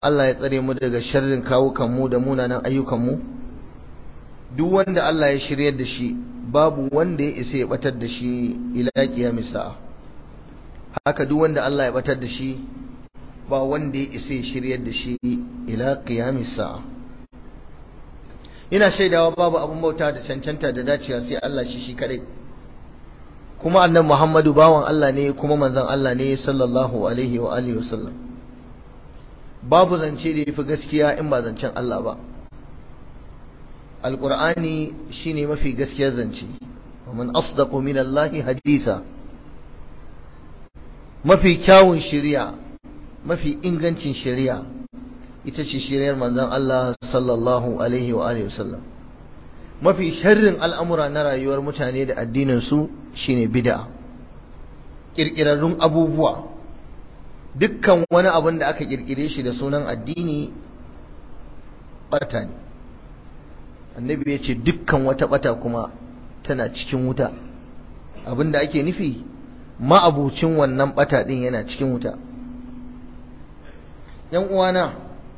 Allah ya tsare mu daga sharrin kawukanmu da munanan ayyukanmu duk wanda Allah ya shiryar da shi babu wanda ya isa ya batar da shi ila kiyamis sa'a haka duk wanda Allah ya batar da shi ba wanda ya isa ya shiryar da shi ila kiyamis sa'a ina shaidawa babu abun bauta da cancanta da dacewa sai Allah shi shi kadai kuma annabi Muhammadu bawan Allah ne kuma manzon Allah ne sallallahu alaihi wa alihi wasallam babu zance da yafi gaskiya in ba zancen Allah ba alqur'ani shine mafi gaskiyar zance man asdaqu min Allah haditha mafi kyawun shari'a mafi ingancin shari'a ita ce shari'ar manzon Allah sallallahu alaihi wa alihi wasallam mafi sharrin al'amura na rayuwar mutane da addinin su shine bid'a kirkirarrun abubuwa dukkan wani abin da aka kirkire shi da sunan addini bata ne annabi ya ce dukkan wata bata kuma tana cikin wuta abin da ake nufi ma'abucin wannan bata din yana cikin wuta yan uwana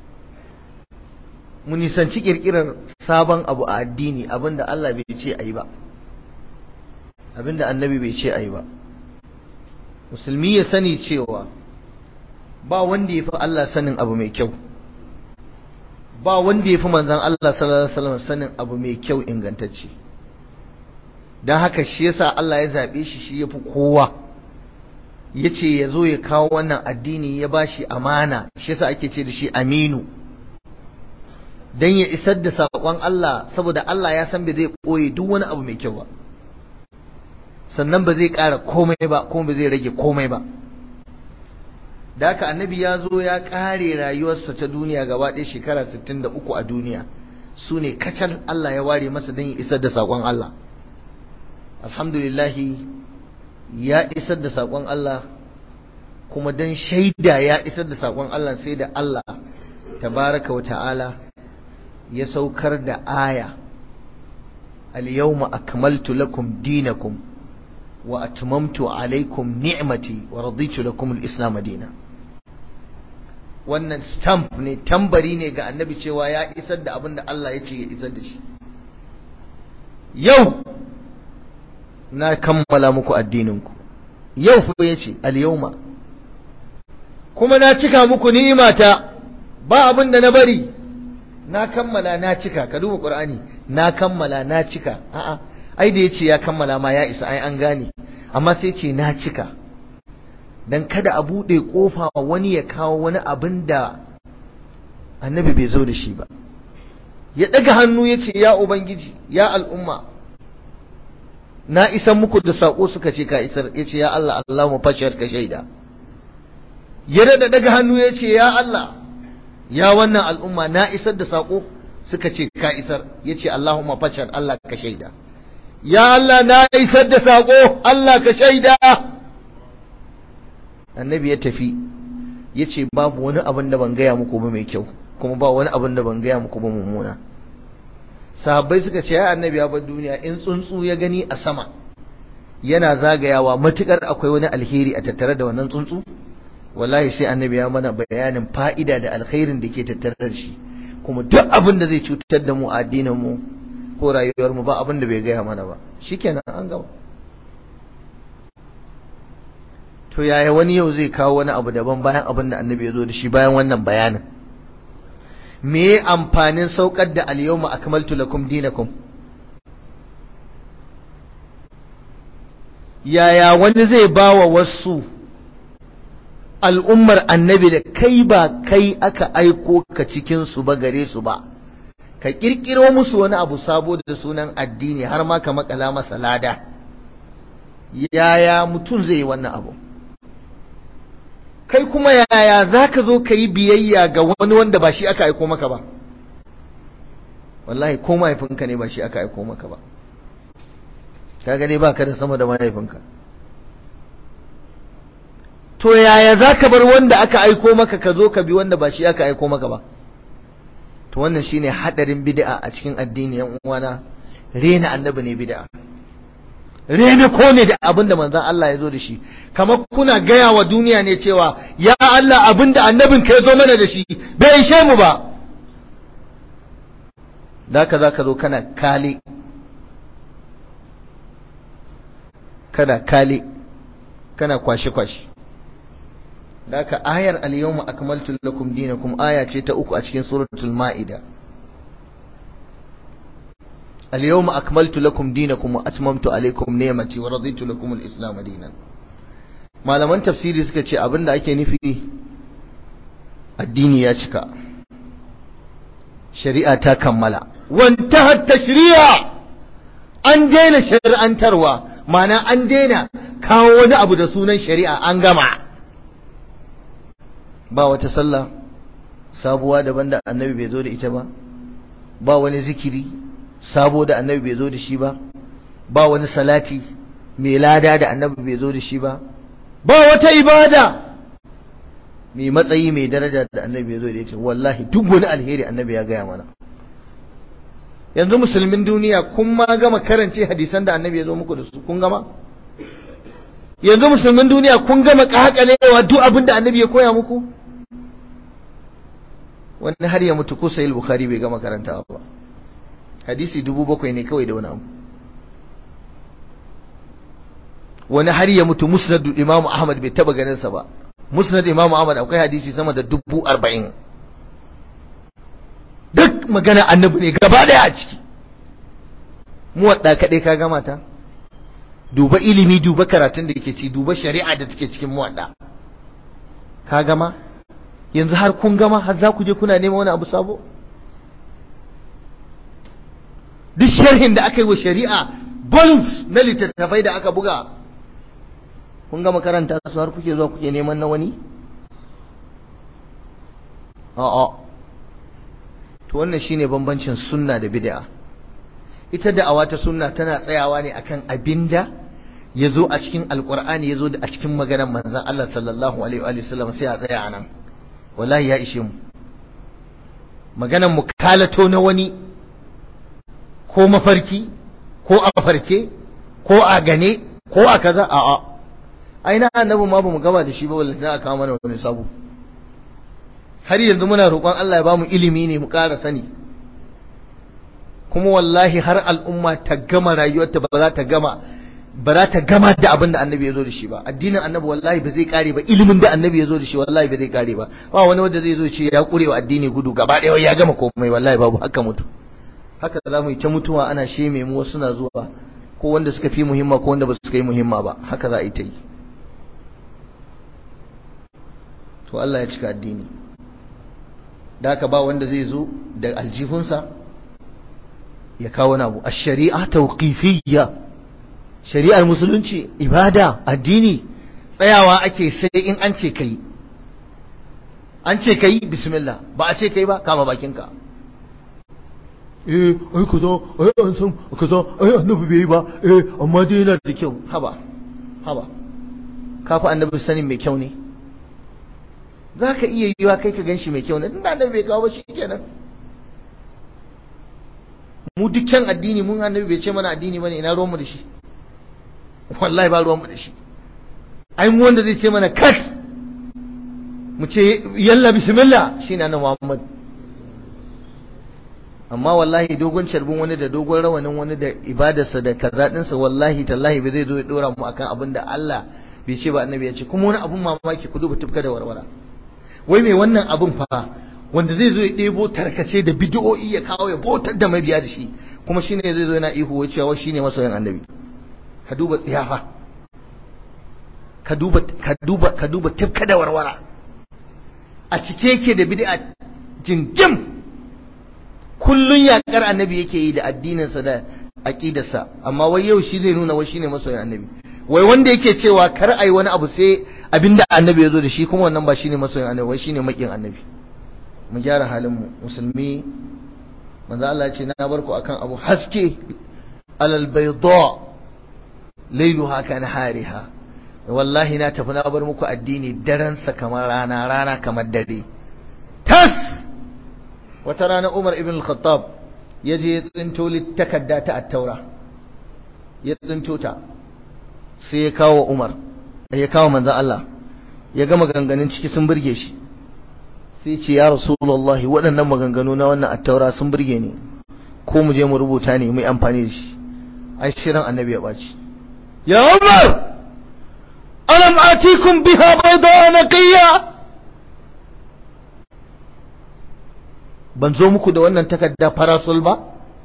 mu nisanci kirkirar sabon abu a addini abinda Allah bai ce ayi ba abinda annabi bai ce ayi ba musulmi ya sani cewa ba wanda ya fi Allah sanin abu mai kyau ba wanda ya fi manzan Allah sallallahu alaihi wasallam sanin abu mai kyau ingantacce don haka shi yasa Allah ya zaɓe shi shi ya fi kowa ya ce ya zo ya kawo wannan addini ya ba shi amana shi yasa ake ce da shi aminu don ya isar da saƙon Allah saboda Allah ya san bai zai ɓoye duk wani abu mai kyau ba sannan ba zai ƙara komai ba kuma ba zai rage komai ba da haka annabi ya zo ya ƙare rayuwarsa ta duniya gaba ɗaya shekara 63 a duniya su ne kacal Allah ya ware masa don ya isar da saƙon Allah alhamdulillahi ya isar da saƙon Allah kuma don shaida ya isar da saƙon Allah sai da Allah tabaraka wa ta'ala ya saukar da aya al-yawma akmaltu lakum dinakum wa atmamtu alaykum ni'mati wa raditu lakum al-islam dinan wannan stamp ne tambari ne ga annabi cewa ya isar da abin da Allah ya ce ya isar da shi yau na kammala muku addininku yau fa yace al-yawma kuma na cika muku ni'imata ba abin da na bari na kammala na cika ka duba qur'ani na kammala na cika a'a ai da yace ya kammala ma ya isa ai an gane amma sai ce na cika dan kada a bude kofa wani ya kawo wani abin da annabi bai zo da shi ba ya daga hannu yace ya ubangiji ya al'umma na isan muku da sako suka ce ka isar yace ya Allah Allahumma fashhad ka shaida ya da daga hannu yace ya Allah ya wannan al'umma na isar da sako suka ce ka isar yace Allahumma fashhad Allah ka shaida ya Allah na isar da sako Allah ka shaida annabi ya tafi yace babu wani abin da ban gaya muku ba mai kyau kuma ba wani abin da ban gaya muku ba mummuna sahabbai suka ce ya annabi ya bar duniya in tsuntsu ya gani a sama yana zagayawa matukar akwai wani alheri a tattare da wannan tsuntsu wallahi sai annabi ya mana bayanin fa'ida da alkhairin da ke tattare da shi kuma duk abin da zai cutar da mu a addinin mu ko rayuwar mu ba abin da bai gaya mana ba shikenan an gama to yaya wani yau zai kawo wani abu daban bayan abin da annabi ya zo da shi bayan wannan bayanin me amfanin saukar da al-yawma akmaltu lakum dinakum yaya wani zai bawa wasu al'ummar annabi da kai ba kai aka aiko ka cikin su ba gare su ba ka kirkiro musu wani abu sabo da sunan addini har ma ka makala masa lada yaya mutum zai yi wannan abu kai kuma yaya za ka zo ka yi biyayya ga wani wanda ba shi aka aiko maka ba wallahi ko mahaifinka ne ba shi aka aiko maka ba ka gane ba ka da sama da mahaifinka to yaya za ka bar wanda aka aiko maka ka zo ka bi wanda ba shi aka aiko maka ba to wannan shine hadarin bid'a a cikin addini yan uwana rena annabi ne bid'a rene ko ne da abin da manzon Allah ya zo da shi kamar kuna gaya wa duniya ne cewa ya Allah abin da annabin ka ya zo mana da shi bai ishe mu ba da ka za ka zo kana kale kana kale kana kwashe-kwashe da aka ayar al-yawma akmaltu lakum dinakum aya ce ta uku a cikin suratul ma'ida al-yawma akmaltu lakum dinakum wa atmamtu alaykum ni'mati wa raditu lakum al-islam dinan malaman tafsiri suka ce abinda ake nufi addini ya cika shari'a ta kammala wantahat tashri'a an daina shari'antarwa ma'ana an daina kawo wani abu da sunan shari'a an gama ba wata sallah sabuwa daban da annabi bai zo da ita ba ba wani zikiri sabo da annabi bai zo da shi ba ba wani salati mai lada da annabi bai zo da shi ba ba wata ibada mai matsayi mai daraja da annabi bai zo da ita wallahi duk wani alheri annabi ya gaya mana yanzu musulmin duniya kun ma gama karance hadisan da annabi ya zo muku da su kun gama yanzu musulmin duniya kun gama kakalewa duk abin da annabi ya koya muku wani har ya mutu ko sahih bukhari bai gama karantawa ba hadisi dubu bakwai ne kawai da wani abu wani har ya mutu musnad imamu ahmad bai taba ganin sa ba musnad imamu ahmad akwai hadisi sama da dubu arba'in duk magana annabi ne gaba daya a ciki mu wadda kadai ka gama ta duba ilimi duba karatun da ke ci duba shari'a da take cikin muwadda ka gama yanzu har kun gama har za ku je kuna neman wani abu sabo duk sharhin da aka yi wa shari'a volumes na littattafai da aka buga kun gama karanta su har kuke zuwa kuke neman na wani a'a to wannan shine bambancin sunna da bid'a ita da'awa ta sunna tana tsayawa ne akan abinda ya zo a cikin alkur'ani ya zo a cikin maganar manzan Allah sallallahu alaihi wa sallam sai a tsaya a nan wallahi ya ishe mu maganar mu kalato na wani ko mafarki ko a farke ko a gane ko a kaza a'a ai na annabi ma bamu gama da shi ba wallahi a kawo mana wani sabo har yanzu muna roƙon Allah ya bamu ilimi ne mu ƙara sani kuma wallahi har al'umma ta gama rayuwarta ba za ta gama ba za ta gama da abin da annabi ya zo da shi ba addinin annabi wallahi ba zai kare ba ilimin da annabi ya zo da shi wallahi ba zai kare ba ba wani wanda zai zo ce ya kure wa addini gudu gaba ɗaya ya gama komai wallahi babu haka mutu haka za mu yi ta mutuwa ana sheme mu wasu na zuwa ko wanda suka fi muhimma ko wanda ba su yi muhimma ba haka za a yi ta yi to Allah ya cika addini da haka ba wanda zai zo da aljihunsa ya kawo na abu a shari'a tauqifiyya shari'ar musulunci ibada addini tsayawa ake sai in an ce kai an ce kai bismillah ba a ce kai ba kama bakinka eh ai kaza ai an san kaza ai annabi bai yi ba eh amma dai yana da kyau haba haba kafa annabi sanin mai kyau ne za ka iya yiwa kai ka ganshi mai kyau ne inda annabi bai kawo ba shi kenan mu dukkan addini mun annabi bai ce mana addini bane ina ruwan mu da shi wallahi ba ruwan mu da shi ai mu wanda zai ce mana kat mu ce yalla bismillah shine annabi Muhammad amma wallahi dogon carbin wani da dogon rawanin wani da ibadarsa da kaza dinsa wallahi tallahi bai zai zo ya dora mu akan abin da Allah bai ce ba annabi ya ce kuma wani abun mamaki ku duba tufka da warwara wai mai wannan abun fa wanda zai zo ya ɗebo tarkace da bid'o'i ya kawo ya botar da mabiya da shi kuma shine zai zo yana ihu wai cewa shine masoyin annabi ka duba tsiyafa ka duba ka duba ka duba tufka da warwara a cike yake da bid'a jingim kullun yakar annabi yake yi da addininsa da aqidarsa amma wai yau shi zai nuna wai shine masoyin annabi wai wanda yake cewa kar ai wani abu sai abinda annabi ya zo da shi kuma wannan ba shine masoyin annabi wai shine makin annabi mu gyara halin mu musulmi manzo Allah ya ce na bar ku akan abu haske alal bayda layluha kan hariha wallahi na tafi na bar muku addini daren sa kamar rana rana kamar dare tas wata rana Umar ibn al-Khattab ya je ya tsinto takadda ta at-Taura ya tsinto ta sai ya kawo Umar ya kawo manzon Allah ya ga maganganun ciki sun burge shi sai ce ya rasulullahi waɗannan maganganu na wannan attaura sun burge ni ko mu je mu rubuta ne mu yi amfani da shi ai shirin annabi ya ɓaci ya Umar alam atikum biha bayda naqiya ban zo muku da wannan takarda farasul ba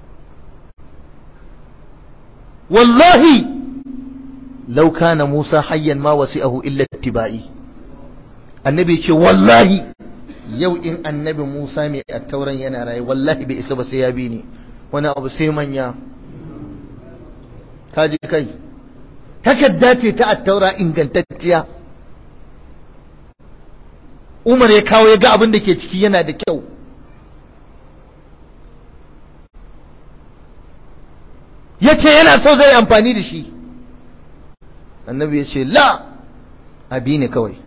wallahi law kana Musa hayyan ma wasi'ahu illa ittiba'i annabi ce wallahi yau in annabi Musa mai attauran yana raye wallahi bai isa ba sai ya bi ni wani abu sai manya kaji kai takarda ce ta attaura ingantacciya Umar ya kawo ya ga abin da ke ciki yana da kyau ya ce yana so zai amfani da shi annabi ya ce la abi ne kawai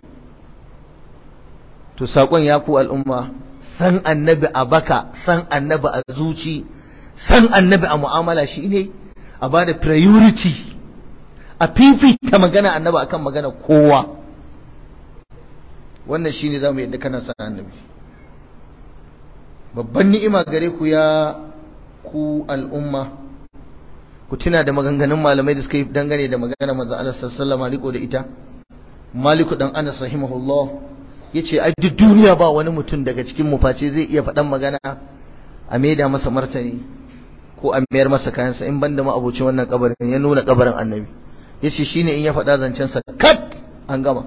to saƙon ya ku al'umma san annabi a baka san annabi a zuci san annabi a mu'amala shi ne a ba da priority a fifita magana annabi akan magana kowa wannan shine zamu yadda kana san annabi babban ni'ima gare ku ya ku al'umma ku tuna da maganganun malamai da suka yi dangane da magana manzo Allah sallallahu alaihi riko da ita Maliku dan Anas rahimahullah yace ai duk duniya ba wani mutum daga cikin mu face zai iya faɗan magana a maida masa martani ko a mayar masa kayansa in banda ma abocin wannan kabarin ya nuna kabarin annabi yace shine in ya faɗa zancen sa kat an gama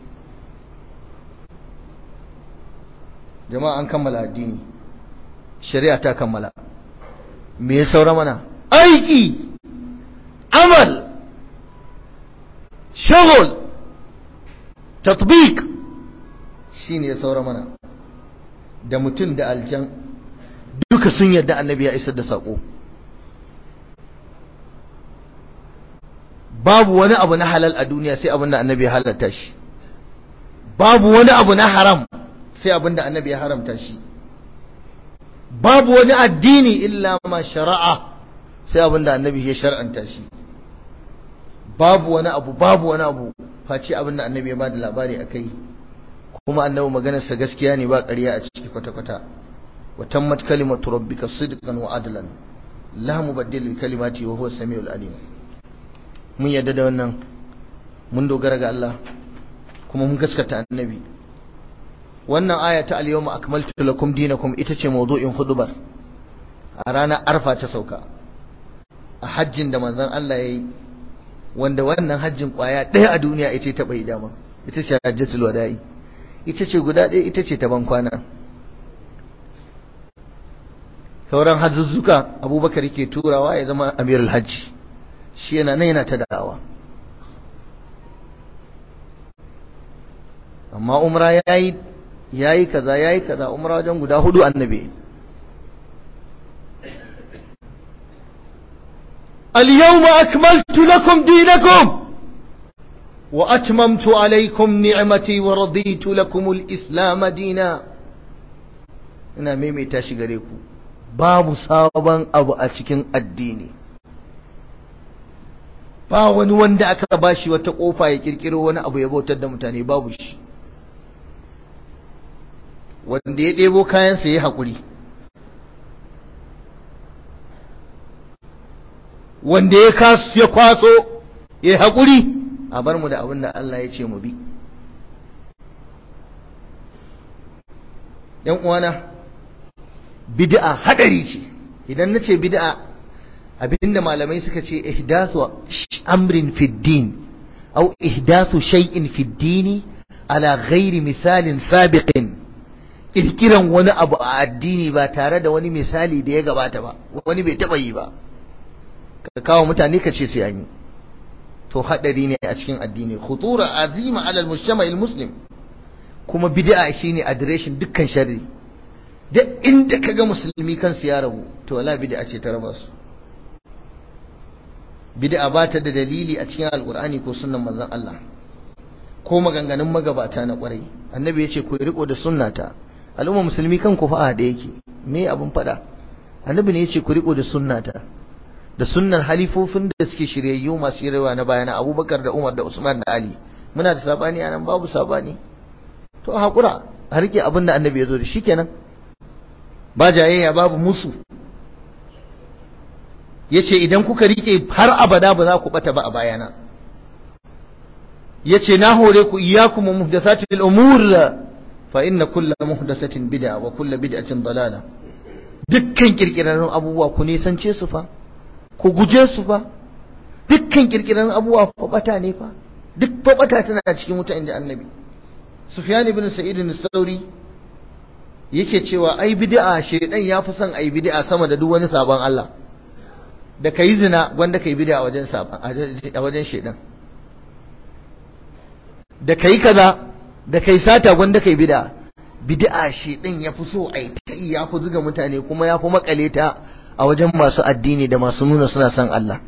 jama'a an kammala addini shari'a ta kammala me ya saura mana aiki amal shagul tatbiq shine ya saura mana da mutum da aljan duka sun yarda annabi ya isar da sako babu wani abu na halal a duniya sai abin da annabi ya halatta shi babu wani abu na haram sai abin da annabi ya haramta shi babu wani addini illa ma shari'a sai abin da annabi ya shar'anta shi babu wani abu babu wani abu face abin da annabi ya bada labari akai kuma annabi maganarsa gaskiya ne ba ƙarya a ciki kwata-kwata wa tammat kalimatu rabbika sidqan wa adlan la mubaddila li kalimati wa huwa samiul alim mun yadda da wannan mun dogara ga Allah kuma mun gaskata annabi wannan aya ta al-yawma akmaltu lakum dinakum ita ce mawdu'in hudubar a ranar arfa ta sauka a hajjin da manzon Allah yayi wanda wannan hajjin kwaya ɗaya a duniya ita ta bai dama ita ce hajjatul wada'i ita ce guda ɗaya ita ce ta bankwana sauran hajjuzzuka abubakar yake turawa ya zama amirul hajji shi yana nan yana ta da'awa amma umra yayi yayi kaza yayi kaza umra wajen guda hudu annabi اليوم أكملت لكم دينكم وأتممت عليكم نعمتي ورضيت لكم الإسلام دينا ina maimaita shi gare ku babu sabon abu a cikin addini ba wani wanda aka bashi wata kofa ya kirkiro wani abu ya bautar da mutane babu shi wanda ya ɗebo kayansa ya haƙuri wanda ya ya kwaso ya haƙuri a bar mu da abin da Allah ya ce mu bi ‘yan uwana bid'a hadari ce idan na ce bid'a abinda malamai suka ce ihdathu amrin fi din au ihdathu shay'in fi dini ala ghairi misalin sabiqin kirkiran wani abu a addini ba tare da wani misali da ya gabata ba wani bai taba yi ba ka kawo mutane ka ce sai an yi to hadari ne a cikin addini khutura azima ala al muslim kuma bid'a shine adireshin dukkan sharri duk inda kaga musulmi kansu ya rabu to wala bid'a ce ta raba su bid'a ba ta da dalili a cikin alqur'ani ko sunnan manzon Allah ko maganganun magabata na kwarai annabi ya ce ku riko da sunnata al'umma musulmi kan ku fa'a da yake me abun fada annabi ne ya ce ku riko da sunnata da sunnar halifofin da suke shiryayyu masu shiryawa na bayana abubakar da umar da usman da ali muna da sabani anan babu sabani to a haƙura a rike abin da annabi ya zo da shi kenan ba jayayya babu musu ya ce idan kuka rike har abada ba za ku bata ba a bayana ya ce na hore ku iyakum muhdathatil umur fa inna kulla muhdathatin bid'a wa kulla bid'atin dalala dukkan kirkirarrun abubuwa ku nisance su fa ku guje su fa dukkan kirkirarrun abubuwa fa bata ne fa duk fa bata tana cikin wuta inda annabi sufyan ibn sa'id as-sauri yake cewa ai bid'a shedan ya fi son ai bid'a sama da duk wani sabon Allah da kai zina wanda kai bid'a wajen sabon a wajen shedan da kai kaza da kai sata wanda kai bid'a bid'a shedan ya fi so ai tai ya fi zuga mutane kuma ya fi makale ta a wajen masu addini da masu nuna suna son Allah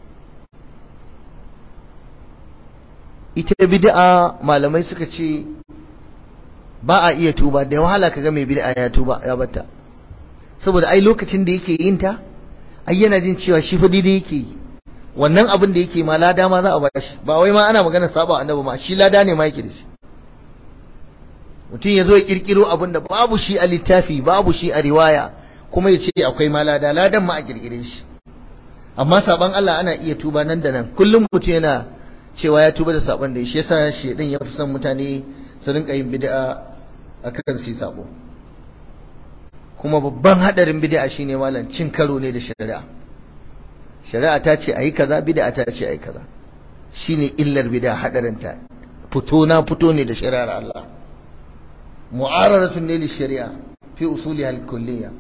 ita bid'a malamai suka ce ba a iya tuba da wahala kaga mai bid'a ya tuba ya batta saboda ai lokacin da yake yin ta ai yana jin cewa shi fa daidai yake yi wannan abin da yake ma lada ma za a bashi ba wai ma ana magana saba annabi ma shi lada ne ma yake da shi mutum ya zo ya kirkiro abin da babu shi a littafi babu shi a riwaya kuma ya ce akwai ma lada ladan ma a kirkire shi amma saban Allah ana iya tuba nan da nan kullum mutum yana cewa ya tuba da saban da shi yasa shedan ya fi son mutane su rinka yin bid'a akan su sabo kuma babban hadarin bid'a shine malam cin karo ne da shari'a shari'a ta ce ayi kaza bid'a ta ce ayi kaza shine illar bid'a hadarin ta fito na fito ne da shari'ar Allah mu'aradatun ne li shari'a fi usuliha al-kulliyya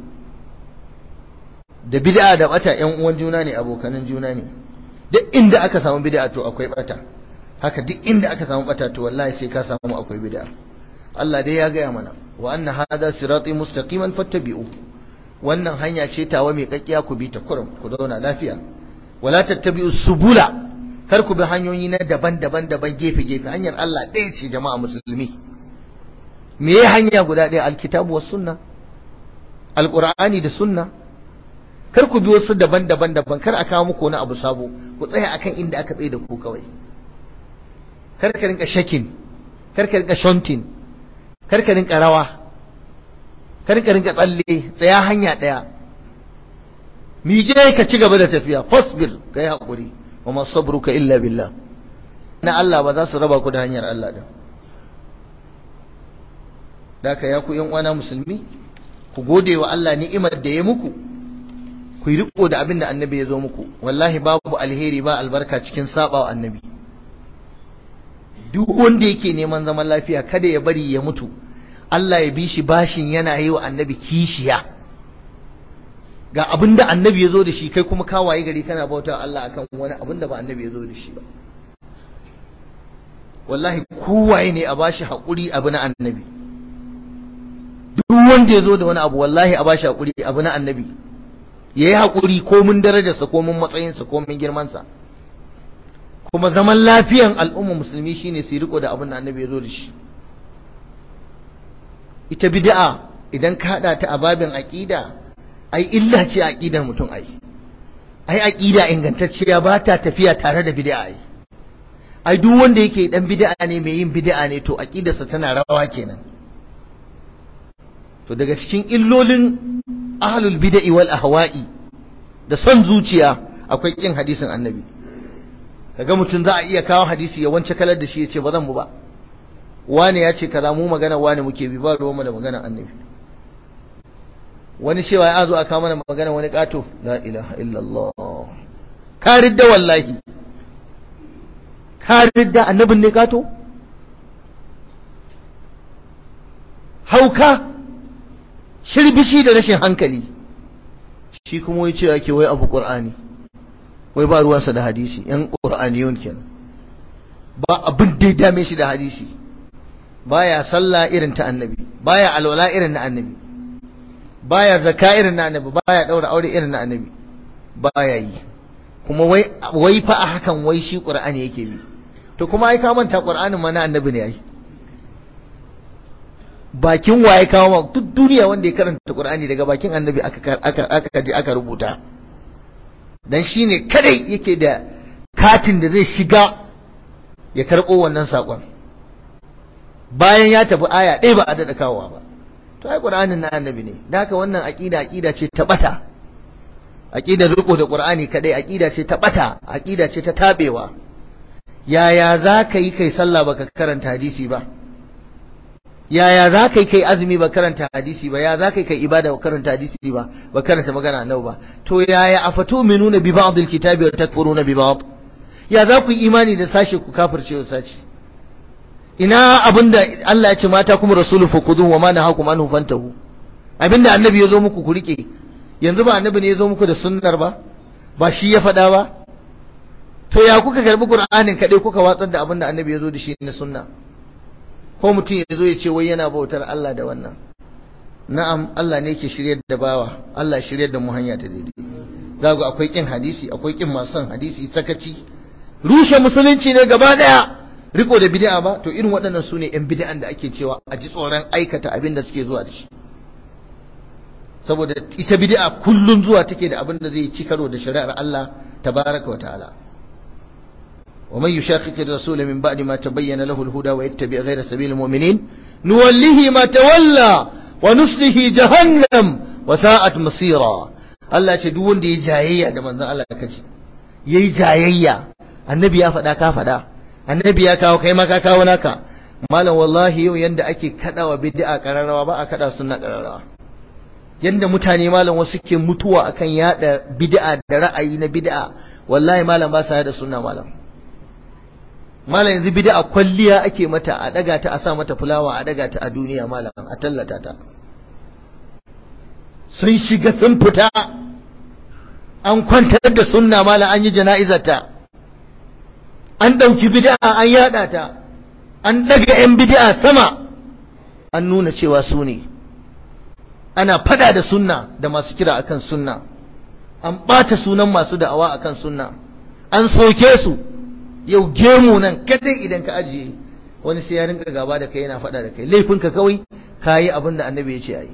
da bid'a da bata yan uwan juna ne abokanan juna ne duk inda aka samu bid'a to akwai bata haka duk inda aka samu bata to wallahi sai ka samu akwai bid'a Allah dai ya gaya mana wa anna hadha sirati mustaqiman fattabi'u wannan hanya ce tawa mai kakkiya ku bi ta kurum ku zauna lafiya wala tattabi'u subula kar ku bi hanyoyi na daban-daban daban gefe gefe hanyar Allah ɗaya ce jama'a musulmi me ya hanya guda ɗaya alkitabu was sunna alqur'ani da sunna kar ku bi wasu daban-daban daban kar a kawo muku wani abu sabo ku tsaya akan inda aka tsaye da ku kawai kar ka rinka shakin kar ka rinka shontin kar ka rinka rawa kar ka rinka tsalle tsaya hanya daya mije ka ci gaba da tafiya fasbir kai hakuri wa ma sabruka illa billah na Allah ba za su raba ku da hanyar Allah din daka ya ku yan uwana musulmi ku gode wa Allah ni'imar da ya muku ku yi riko da abin da annabi ya zo muku wallahi babu alheri ba albarka cikin saba wa annabi duk wanda yake neman zaman lafiya kada ya bari ya mutu Allah ya bi shi bashin yana yi wa annabi kishiya ga abin da annabi ya zo da shi kai kuma kawaye gari kana bauta Allah akan wani abin da ba annabi ya zo da shi ba wallahi kowaye ne a bashi haƙuri abu na annabi duk wanda ya zo da wani abu wallahi a bashi haƙuri abu na annabi ya yi haƙuri komin darajarsa komin matsayinsa komin girmansa kuma zaman lafiyan al'umma musulmi shine su riko da abin da annabi ya zo da shi ita bid'a idan ka hada ta a babin aqida ai illa ce aqidar mutum ai ai aqida ingantacciya ba ta tafiya tare da bid'a ai ai duk wanda yake dan bid'a ne mai yin bid'a ne to aqidarsa tana rawa kenan to daga cikin illolin ahlul bid'i wal ahwa'i da son zuciya akwai kin hadisin annabi kaga mutum za a iya kawo hadisi ya wance kalar da shi ya ce ba zan bu ba wani ya ce kaza mu magana wani muke bi ba ruwanmu da magana annabi wani cewa ya zo a kawo mana magana wani kato la ilaha illallah ka ridda wallahi ka ridda annabin ne kato hauka shirbishi da rashin hankali shi kuma wai cewa ke wai abu qur'ani wai ba ruwansa da hadisi yan qur'aniyun kenan ba abin da ya dame shi da hadisi baya sallah irin ta annabi baya alwala irin na annabi baya zakka irin na annabi baya daura aure irin na annabi baya yi kuma wai wai fa a hakan wai shi qur'ani yake bi to kuma ai ka manta qur'anin ma na annabi ne ai bakin waye kawo ma duk duniya wanda ya karanta qur'ani daga bakin annabi aka aka aka aka rubuta dan shine kadai yake da katin da zai shiga ya karɓo wannan saƙon bayan ya tafi aya ɗaya ba a daɗa kawowa ba to ai qur'anin na annabi ne da haka wannan aqida aqida ce ta bata aqidar riko da qur'ani kadai aqida ce ta bata aqida ce ta tabewa yaya za ka yi kai sallah baka karanta hadisi ba yaya za ka yi kai azumi ba karanta hadisi ba ya za ka yi kai ibada ba karanta hadisi ba ba karanta magana annabi ba to yaya afatu minuna bi ba'd alkitabi wa takfuruna bi ba'd ya za ku yi imani da sashe ku kafirce wa sashi ina abinda Allah ya ce mata kuma rasulu fakudu wa ma nahakum anhu fantahu abinda annabi ya zo muku ku rike yanzu ba annabi ne ya zo muku da sunnar ba ba shi ya faɗa ba to ya kuka karbi qur'anin kaɗai kuka watsar da abinda annabi ya zo da shi na sunna ko mutum ya zo ya ce wai yana bautar Allah da wannan na'am Allah ne yake shiryar da bawa Allah shiryar da mu hanya ta daidai za ku akwai kin hadisi akwai kin masu son hadisi sakaci rushe musulunci ne gaba daya riko da bid'a ba to irin waɗannan su ne 'yan bid'an da ake cewa a ji tsoron aikata abin da suke zuwa da shi saboda ita bid'a kullun zuwa take da abin da zai ci karo da shari'ar Allah tabaraka wa ta'ala wa man yushaqiqi ar-rasula min ba'di ma tabayyana lahu al-huda wa yattabi' ghayra sabili al-mu'minin nuwallihi ma tawalla wa nuslihi jahannam wa sa'at masira Allah ce duk wanda ya jayayya da manzon Allah kace yayi jayayya annabi ya faɗa ka faɗa annabi ya kawo kai ma ka kawo naka malam wallahi yau yanda ake kadawa bid'a kararrawa ba a kada sunna kararrawa yanda mutane malam wasu ke mutuwa akan yada bid'a da ra'ayi na bid'a wallahi malam ba sa yada sunna malam malam yanzu bid'a kwalliya ake mata a daga ta a sa mata fulawa a daga ta a duniya malam a tallata ta sun shiga sun fita an kwantar da sunna malam an yi jana'izarta an ɗauki bid'a an yaɗa ta an ɗaga 'yan bid'a sama an nuna cewa su ne ana fada da sunna da masu kira akan sunna an ɓata sunan masu da'awa akan sunna an soke su yau gemu nan kadai idan ka ajiye wani sai ya rinka gaba da kai yana fada da kai laifinka kawai ka yi abin da annabi ya ce a yi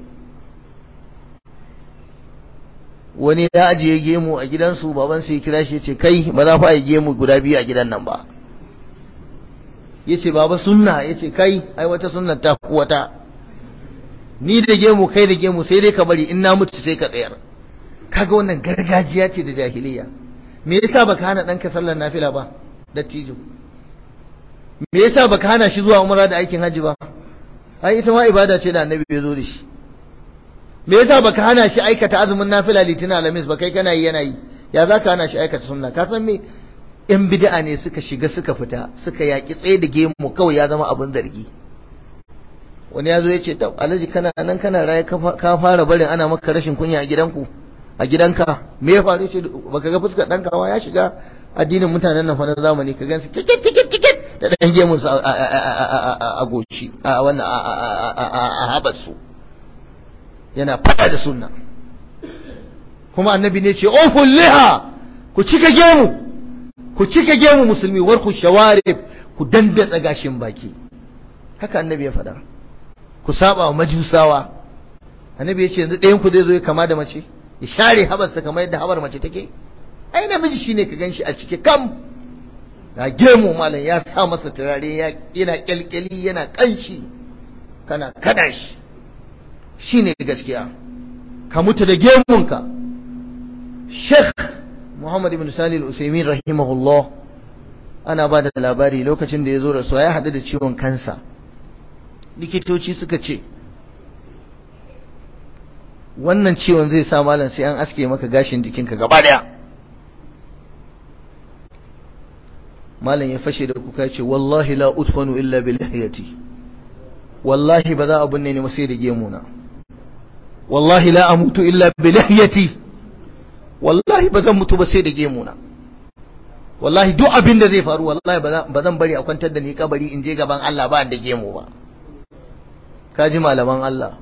wani ya ajiye gemu a gidansu baban sai kira shi ya ce kai ba za fa yi gemu guda biyu a gidan nan ba ya ce baba sunna ya ce kai ai wata sunna ta wata ni da gemu kai da gemu sai dai ka bari in na mutu sai ka tsayar kaga wannan gargajiya ce da jahiliya me yasa baka hana ɗanka sallar nafila ba dattijo me yasa baka hana shi zuwa umra da aikin hajji ba ai ita ma ibada ce da annabi ya zo da shi me yasa baka hana shi aikata azumin nafila litinin alamis ba kai kana yi yana yi ya za ka hana shi aikata sunna ka san me yan bid'a ne suka shiga suka fita suka yaki tsaye da gemu kawai ya zama abin zargi wani ya zo ya ce ta alhaji kana nan kana raye ka fara barin ana maka rashin kunya a gidanku a gidanka me ya faru ce baka ga fuskar dan kawa ya shiga addinin mutanen nan fa na zamani ka gansu kikit kikit kikit da dan gemun su a goci a wannan a habarsu yana fada da sunna kuma annabi ne ce oful liha ku cika gemu ku cika gemu musulmi warku shawarib ku dandatsa gashin baki haka annabi ya faɗa ku saba wa majusawa annabi ya ce yanzu ɗayan ku zai zo ya kama da mace ya share habarsa kamar yadda habar mace take ai namiji shine ka ganshi a cike kam ga gemu malam ya sa masa turare yana kyalkyali yana kanshi kana kada shi shine gaskiya ka mutu da gemunka Sheikh Muhammad ibn Salih al-Usaimin rahimahullah ana ba da labari lokacin da ya zo rasuwa ya haɗu da ciwon kansa likitoci suka ce wannan ciwon zai sa malam sai an aske maka gashin jikinka gaba daya malam ya fashe da kuka ce wallahi la utfanu illa bi lihiyati wallahi ba za a binne ni sai da gemuna wallahi la amutu illa bi lihiyati wallahi ba zan mutu ba sai da gemuna wallahi duk abin da zai faru wallahi ba zan bari a kwantar da ni kabari in je gaban Allah ba da gemu ba kaji malaman Allah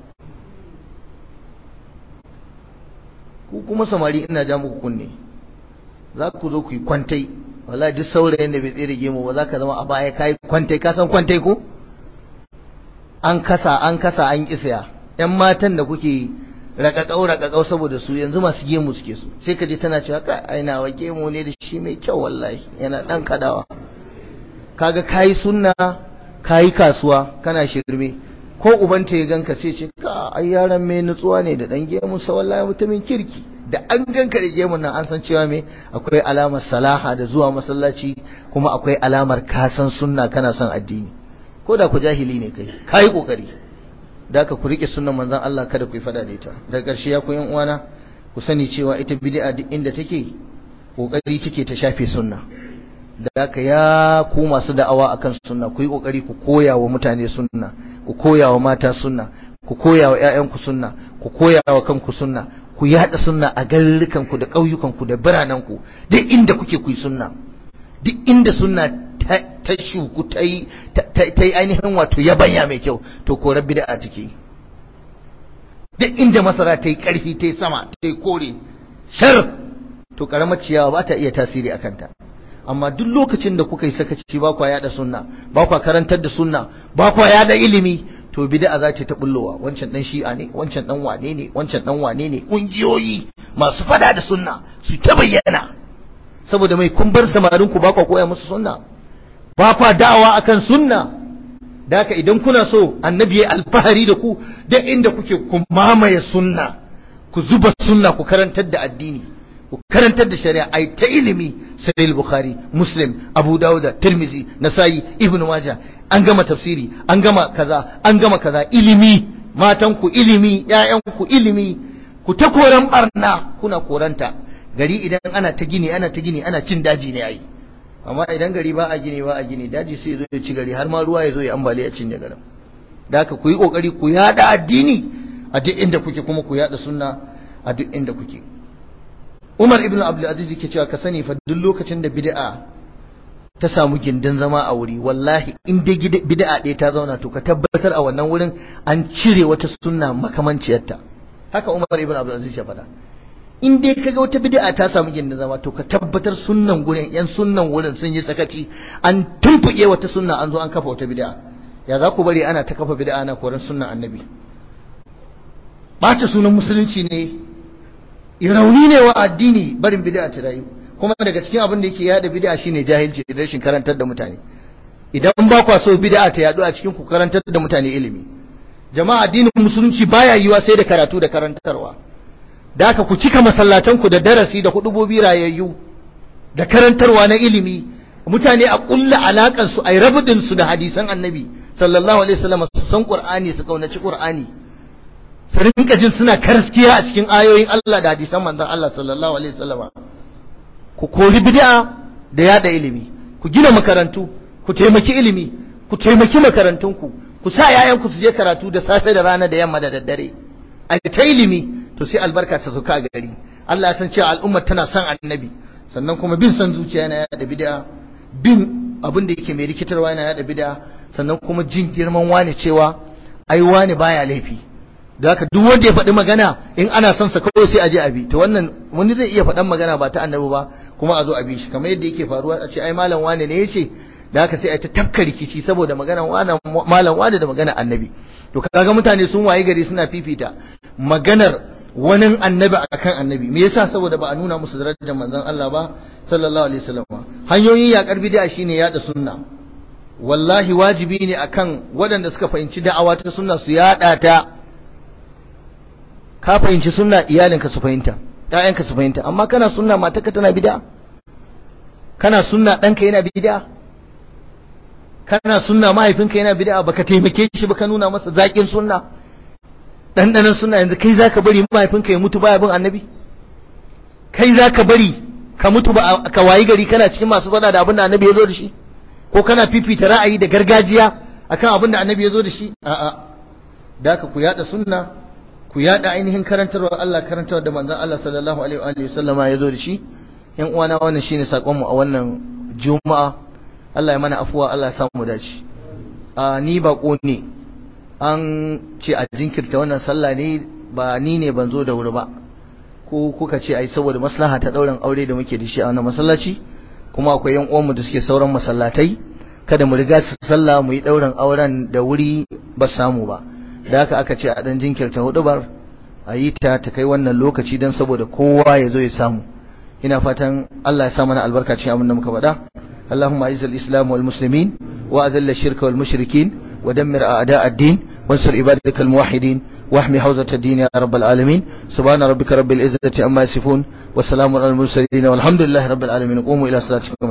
ku kuma samari ina ja muku kunne za ku zo ku yi kwantai wallahi duk saurayin da bai tsere gemu ba za ka zama a baya kai kwantai ka san kwantai ko an kasa an kasa an kisaya yan matan da kuke rakakau rakakau saboda su yanzu masu gemu suke su sai ka je tana cewa ka aina wa gemu ne da shi mai kyau wallahi yana dan kadawa kaga kayi sunna kayi kasuwa kana shirme ko ubanta ya ganka sai ce ka ai yaron mai nutsuwa ne da dan gemu sa wallahi mutumin kirki da an ganka da gemun nan an san cewa me akwai alamar salaha da zuwa masallaci kuma akwai alamar kasan sunna kana son addini ko da ku jahili ne kai kai kokari da ka ku rike sunnan manzon Allah kada ku yi fada da ita daga ƙarshe ya ku yan uwana ku sani cewa ita bid'a duk inda take kokari take ta shafe sunna da haka ya ku masu da'awa akan sunna ku yi kokari ku koya wa mutane sunna ku koya wa mata sunna ku koya wa ƴaƴanku sunna ku koya wa kanku sunna ku yada sunna a garurrukanku da ƙauyukanku da biranenku duk inda kuke ku yi sunna duk inda sunna ta shuku ta yi ainihin wato yabanya mai kyau to korar bid'a take duk inda masara ta yi ƙarfi ta yi sama ta yi kore shar to ƙaramar ciyawa ba ta iya tasiri a kanta amma duk lokacin da kuka yi sakaci ba kwa yada sunna ba kwa karantar da sunna ba kwa yada ilimi to bid'a za ta bullowa wancan dan shi'a ne wancan dan wane ne wancan dan wane ne kungiyoyi masu fada da sunna su ta bayyana saboda mai kun bar samarin ku ba kwa koya musu sunna ba kwa da'awa akan sunna da haka idan kuna so annabi ya alfahari da ku da inda kuke ku mamaye sunna ku zuba sunna ku karantar da addini ku karantar da shari'a ai ta ilimi sahih bukhari muslim abu dauda tirmizi nasai ibn majah an gama tafsiri an gama kaza an gama kaza ilimi matan ku ilimi ƴaƴan ku ilimi ku ta koran barna kuna koranta gari idan ana ta gini ana ta gini ana cin daji ne ai amma idan gari ba a gini ba a gini daji sai zo ya ci gari har ma ruwa ya zo ya ambaliya cinye garin da haka ku yi kokari ku yada addini a duk inda kuke kuma ku yada sunna a duk inda kuke Umar ibn Abdul Aziz yake cewa ka sani fa duk lokacin da bid'a ta samu gindin zama a wuri wallahi in dai bid'a ɗaya ta zauna to ka tabbatar a wannan wurin an cire wata sunna makamanciyarta haka Umar ibn Abdul Aziz ya faɗa in dai kaga wata bid'a ta samu gindin zama to ka tabbatar sunnan gurin yan sunnan wurin sun yi sakaci an tumfuke wata sunna an zo an kafa wata bid'a ya za ku bari ana ta kafa bid'a ana koran sunnan annabi ɓata sunan musulunci ne rauni ne wa addini barin bid'a ta rayu kuma daga cikin abin da yake yada bid'a shine jahilci da rashin karantar da mutane idan ba kwa so bid'a ta yadu a cikin ku karantar da mutane ilimi jama'a addinin musulunci baya yiwa sai da karatu da karantarwa da haka ku cika masallatan ku da darasi da hudubobi rayayyu da karantarwa na ilimi mutane a kulla alakan su ai rabudin su da hadisan annabi sallallahu alaihi wasallam su san qur'ani su kaunaci qur'ani su rinka jin suna karaskiya a cikin ayoyin Allah da hadisan manzon Allah sallallahu alaihi wasallam ku kori bid'a da yada ilimi ku gina makarantu ku taimaki ilimi ku taimaki makarantunku ku sa yayanku su je karatu da safe da rana da yamma da daddare a ta ilimi to sai albarka ta sauka a gari Allah ya san cewa al'umma tana son annabi sannan kuma bin son zuciya yana yada bid'a bin abin da yake mai rikitarwa yana yada bid'a sannan kuma jin girman wani cewa ai wani baya laifi da haka duk wanda ya faɗi magana in ana son sa kawai sai a je a bi to wannan wani zai iya faɗan magana ba ta annabi ba kuma a zo a bi shi kamar yadda yake faruwa a ce ai malam wane ne yace da haka sai a ta tafka rikici saboda magana malam wane da magana annabi to kaga mutane sun waye gari suna fifita maganar wani annabi akan annabi me yasa saboda ba a nuna musu darajar manzon Allah ba sallallahu alaihi wasallam hanyoyin yakar bid'a shine yada sunna wallahi wajibi ne akan waɗanda suka fahimci da'awa ta sunna su yada ta ka fahimci sunna iyalinka su fahimta ƴaƴanka su fahimta amma kana sunna matarka tana bid'a kana sunna ɗanka yana bid'a kana sunna mahaifinka yana bid'a baka taimake shi ba ka nuna masa zaƙin sunna ɗanɗanon sunna yanzu kai zaka bari mahaifinka ya mutu baya bin annabi kai zaka bari ka mutu ba ka wayi gari kana cikin masu faɗa da abin da annabi ya zo da shi ko kana fifita ra'ayi da gargajiya akan abin da annabi ya zo da shi a'a da ka ku yada sunna ku yada ainihin karantarwa Allah karantarwa da manzon Allah sallallahu alaihi wa sallama ya zo da shi yan uwana wannan shine sakon mu a wannan juma'a Allah ya mana afuwa Allah ya samu dace a ni bako ne an ce a jinkirta wannan sallah ne ba ni ne ban zo da wuri ba ko kuka ce ai saboda maslaha ta dauran aure da muke da shi a wannan masallaci kuma akwai yan uwanmu da suke sauran masallatai kada mu riga su sallah mu yi dauran auren da wuri ba samu ba da haka aka ce a dan jinkirta hudubar a yi ta ta kai wannan lokaci don saboda kowa ya zo ya samu ina fatan Allah ya sa mana albarka cikin abin da muka faɗa Allahumma a'izzal islam wal muslimin wa azalla shirka wal mushrikin wa dammir a'da ad-din wansur ibadakal muwahhidin واحمي حوزة الدين يا رب العالمين سبحان ربك رب العزة عما يصفون وسلام على المرسلين والحمد لله رب العالمين قوموا إلى صلاتكم